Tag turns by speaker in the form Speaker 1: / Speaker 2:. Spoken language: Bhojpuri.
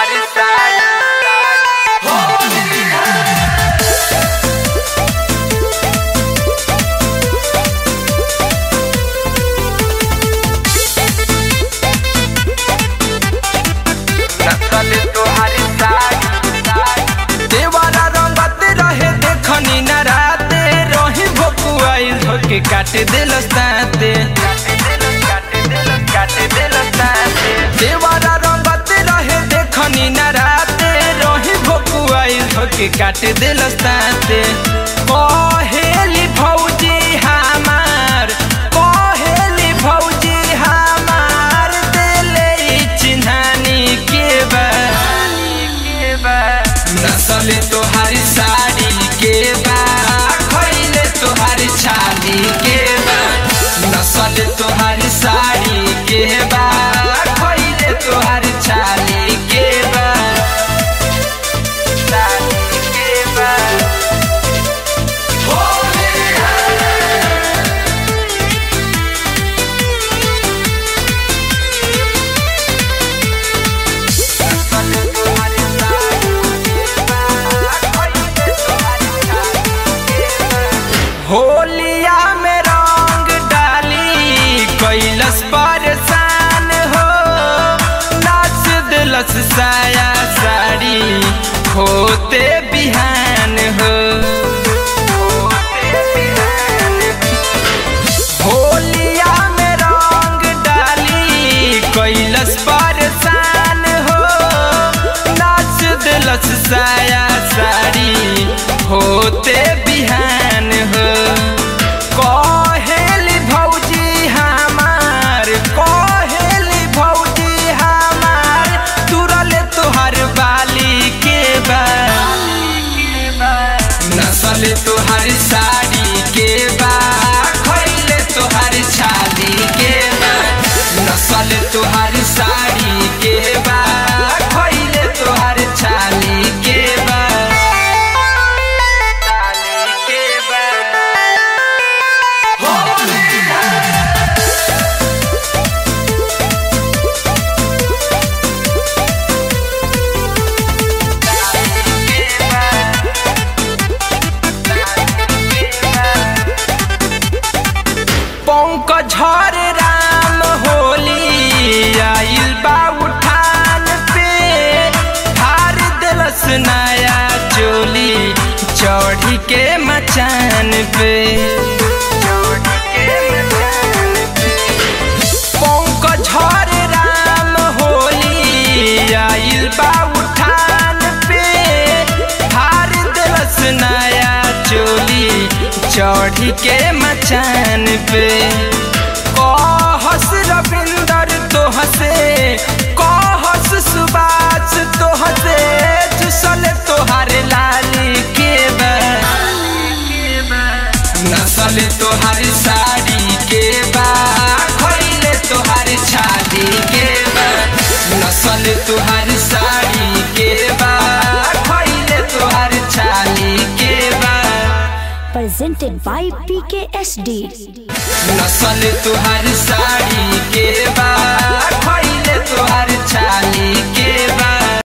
Speaker 1: तुम्हारी साड़ी नसल तुम्हारी साड़ी
Speaker 2: देवारा रंगत रहे देखनी न राते रही भोकुआई धोके काट दिलस ताते
Speaker 1: काटे दिल काटे दिल साथे
Speaker 2: देवारा रंगत रहे देखनी न राते रही भोकुआई धोके काट दिलस ताते कहेली भौजी हमार कहेली भौजी हमार दिले चिन्हानी के बा
Speaker 1: के बा
Speaker 2: नसले तोहारी साड़ी के बा खैले तोहारी छाली के बा नसले तोहारी साड़ी के बा खैले तोहारी छाली के बा
Speaker 1: साड़ी के बा नसल तुम्हारी साड़ी के बा खइले तुम्हारी साड़ी के बा
Speaker 2: होलिया में रंग डाली कैलस परेशान हो नाच दिलस साया साड़ी होते बिहान हो होलिया में रंग डाली कैलस परेशान हो नाच दिलस साया साड़ी होते बिहान हो कहेली भौजी हमार कहेली भौजी हमार तुरले तोहर बाली के बा नसल तोहर साड़ी के बा खैले तोहर छाली के बा नसल तोहर साड़ी के बा खैले तोहर छाली के बा
Speaker 1: साड़ी के बा
Speaker 2: पंकज झर राम होली आइल बा उठान पे हार दिलस नया चोली चढ़ी के मचान पे पंकज झर राम होली आइल बा उठान पे हार दिलस नया चोली चढ़ी के मचान पे कहस रविंदर तोहसे कहस सुबास तोहसे चुसल तोहार लाली के बा नसल तोहार साड़ी के बा खैले तोहार छाली के बा नसल तोहार साड़ी के बा खैले तोहार छाली के बा
Speaker 3: presented by PKSD.
Speaker 2: नसल तुहार साड़ी के बा खैले तुहार छाली के बा